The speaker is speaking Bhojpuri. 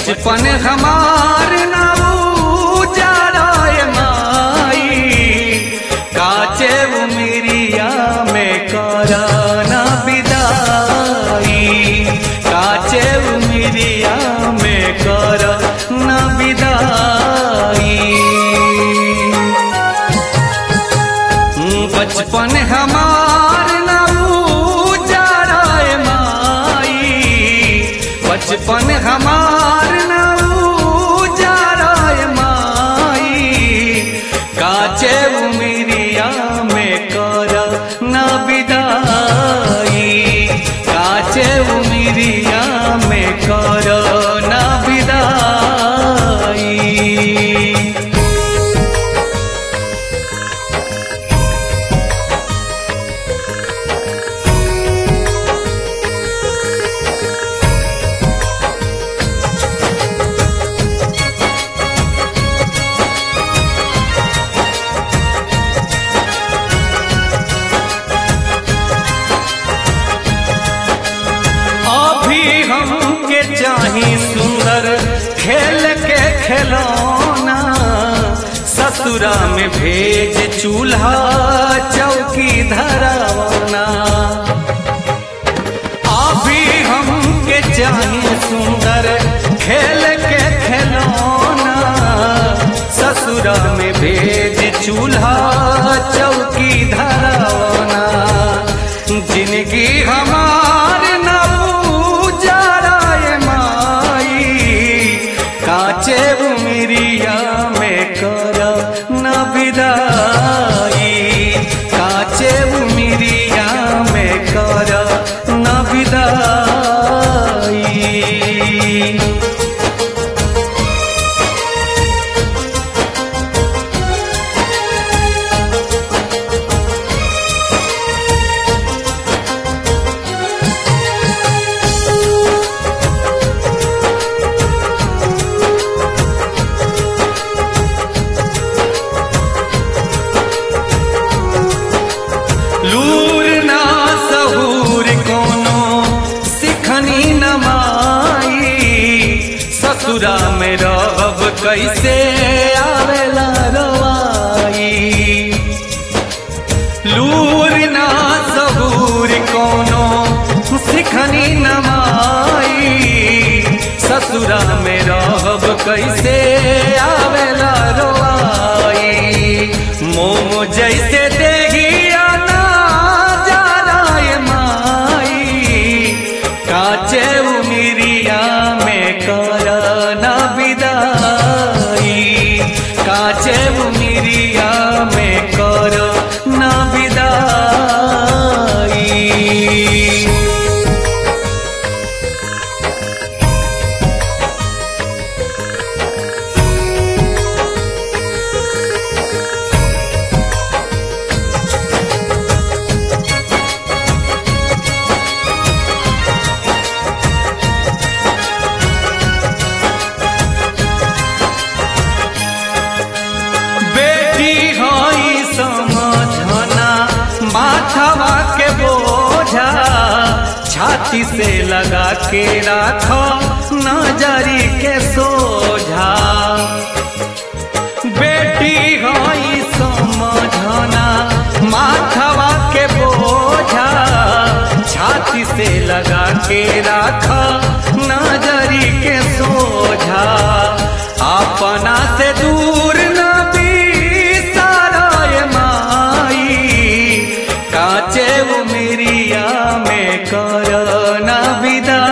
बचपन हमार नाऊ जाराय माई काचे उमिरिया में कराना विदाई काचे उमिरिया में कराना विदाई बचपन हमार नाऊ जाराय माई बचपन हमार नाऊ जाराय माई काचे उमिरिया में कर न विदाई काचे उमिरिया में कर न विदाई अभी हमके चाही सुंदर खेल के खिलौना ससुरा में भेज चूल्हा चौकी धरावना अभी हमके चाही सुंदर खेल के खिलौना ससुरा में भेज चूल्हा चौकी धरावना जिंदगी हमार नऊ जाराय माई काचे उमिरिया में कर न विदाई काचे उमिरिया में कर न विदाई लूर ना सहूर कोनो सिखनी न माई ससुरा में रहब कैसे आवेला रवाई लूर ना सहूर कोनो सिखनी न माई ससुरा में रहब कैसे आवेला रवाई मोम जैसे देहिया ना जाराय माई काचे उमिरिया में कर न विदाई काचे उमिरिया में कर न विदाई बेटी हई समझना माथवा के बोझा छाती से लगा के राखो नजरी के सोझा बेटी हई समझना माथवा के बोझा छाती से लगा के राखो नजरी के सोझा अपना से दूर न बिसाराय माई काचे उमिरिया में कर न विदा